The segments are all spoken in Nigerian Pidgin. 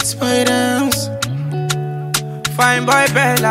spiders. Fine boy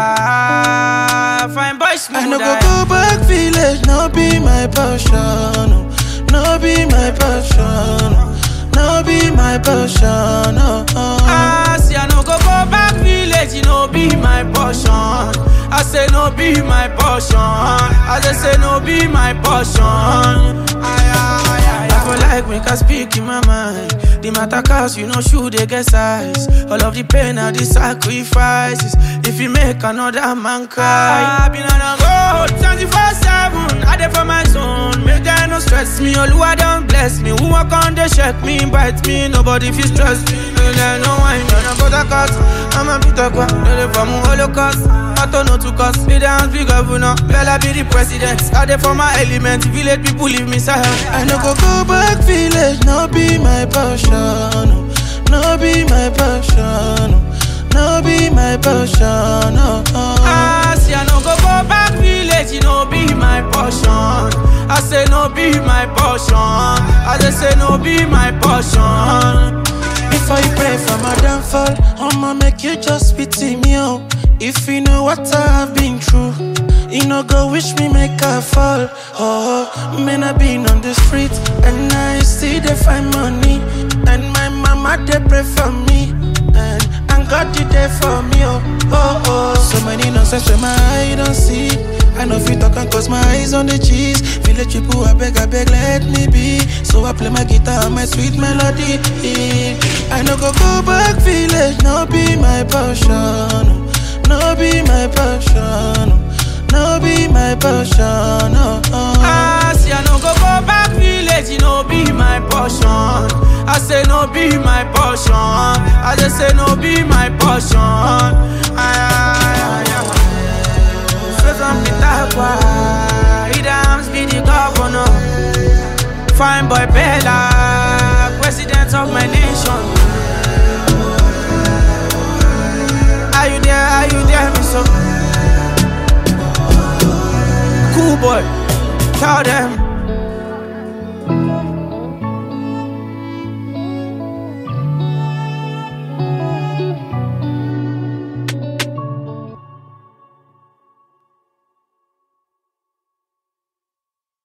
Bella, fine boy smooth. I no go go back village, no be my passion. oh. No be my passion. oh. No be my passion. Oh, oh. Ah, see, I no go go back village, you know be my portion. I say no be my portion. I just say no be my portion. Aye, aye, aye, I feel like make I speak in my mind. The matter cause you know shoe they get size. All of the pain and the sacrifices. If you make another man cry, I been on a road 24 7. I there for my zone. Make them no stress me. All who don't bless me. Who walk on they check me, bite me. Nobody feel stress me. No, no, no wine, no, no, but I cut. I'm a bit of one. No, they from Holocaust. I don't know to cost. Be the hands be governor. Bella be the president. I there for my element. Village people leave me silent. I no go go back village, no be my passion. oh. No be my passion. oh. No be my passion. Oh, oh. Ah, see, I no go go back village, you know be my portion. I say no be my portion. I just say no be my portion. Before you pray for my downfall, I'ma make you just pity me, oh. If you know what I have been through, you know go wish me make I fall. Oh, man, I been on the street and I see they find money, and my mama they pray for me, and and God did there for me, oh, oh, oh. So many nonsense when my eye don't see. I know if you talk and cause my eyes on the cheese. Village people, I beg, I beg, let me be. So I play my guitar and my sweet melody. I no go go back village, no be my passion. No be my passion. No be my passion. Oh, oh. Ah, see, I no go go back village, you know be my portion. I say no be my portion. I just say no be my portion. Aye, aye, aye, aye. So some be that why he dams be the governor. Fine boy Bella, president of my nation. Are you there? Are you there, me so? Cool boy, tell them